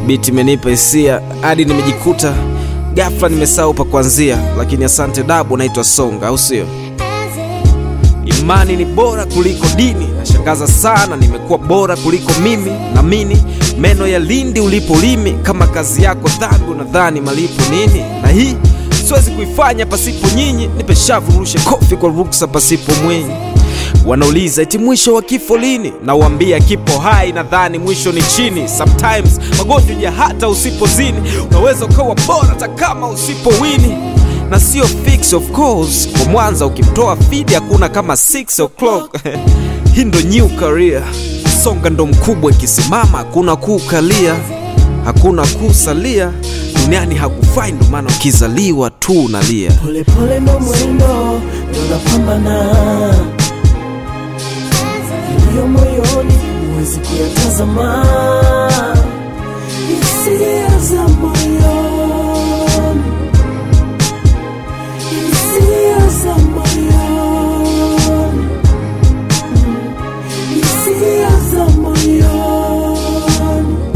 Biti imenipa hisia hadi nimejikuta ghafla nimesahau pa kuanzia, lakini asante dabu, naitwa Songa, au sio? Imani ni bora kuliko dini, nashangaza sana, nimekuwa bora kuliko mimi. Namini meno ya lindi ulipo limi, kama kazi yako dhambi, unadhani malipo nini? Na hii siwezi kuifanya pasipo nyinyi, nipe shavu nirushe kofi kwa ruksa pasipo mwinyi. Wanauliza eti mwisho wa kifo lini? Nawambia kipo hai, nadhani mwisho ni chini. Sometimes magonjwa ya hata usipozini, unaweza ukawa bora hata kama usipowini na sio fix of course. Kwa Mwanza ukimtoa fidi hakuna kama 6 o'clock hii ndo new career. Songa ndo mkubwa, ikisimama hakuna kukalia, hakuna kusalia duniani hakufai, ndo maana ukizaliwa tu unalia. Polepole ndo mwendo ndo napambana, iliyo moyoni huwezi kuyatazama, hisia za moyoni, hisia za moyoni, hisia za moyoni,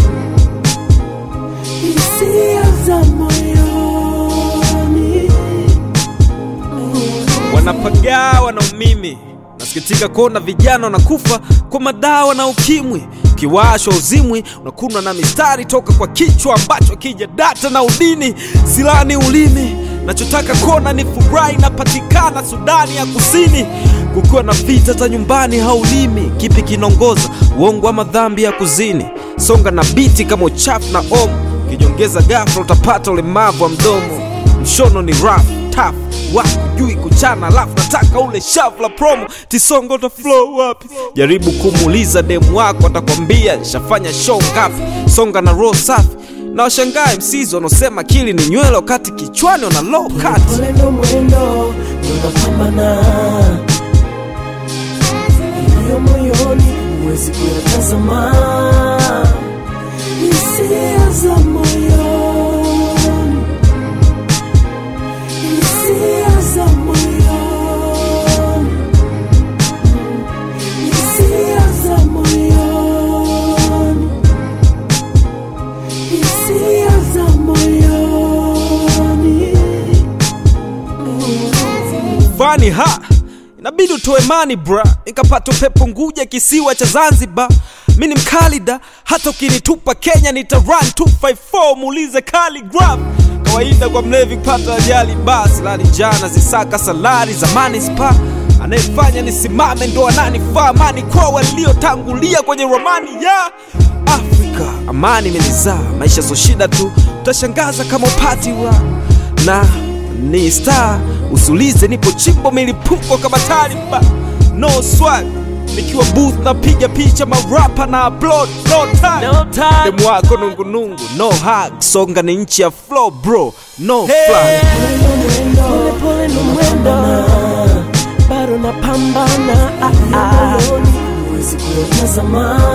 hisia za moyoni. wanapagawa na umimi. Nasikitika kuona vijana wanakufa kwa madawa na ukimwi. Ukiwashwa uzimwi unakunwa na mistari toka kwa kichwa ambacho kija data na udini silani ulimi. Nachotaka kuona ni furaha inapatikana Sudani ya Kusini, kukiwa na vita za nyumbani haulimi. Kipi kinaongoza uongo ama dhambi ya kuzini? Songa na biti kama uchafu na omo, ukijongeza ghafla utapata ulemavu wa mdomo. Mshono ni rough tough wakujui kuchana, alafu nataka ule shavu la promo. Tisongo ta flow wapi? Jaribu kumuuliza demu wako, atakwambia nishafanya show ngapi. Songa na roho safi na washangae msizi wanaosema akili ni nywele wakati kichwani wana low cut. Pole ndo mwendo ndo napambana, iliyo moyoni huwezi kuyatazama, hisia za moyoni, hisia za moyoni, hisia za moyoni, hisia za moyoni. Fani ha inabidi utoe mani bra, nikapata upepo Nguja, kisiwa cha Zanzibar. Mi ni mkalida, hata ukinitupa Kenya nita run 254 muulize Khaligraph. Kawaida kwa mlevi kupata ajali, basi lali jana zisaka salari za manispa. Anayefanya nisimame ndo ananifaa, amani kwa waliotangulia kwenye ramani ya Afrika. Amani imenizaa, maisha so shida tu, utashangaza kama upati wa na ni star usulize, nipo chimbo milipuko kama taliba, no swag nikiwa booth napiga picha marapa na upload no time, No time. demu wako nungunungu no hug, songa ni nchi ya flow bro no fly. Pole pole ndo mwendo bado napambana, huwezi kuyatazama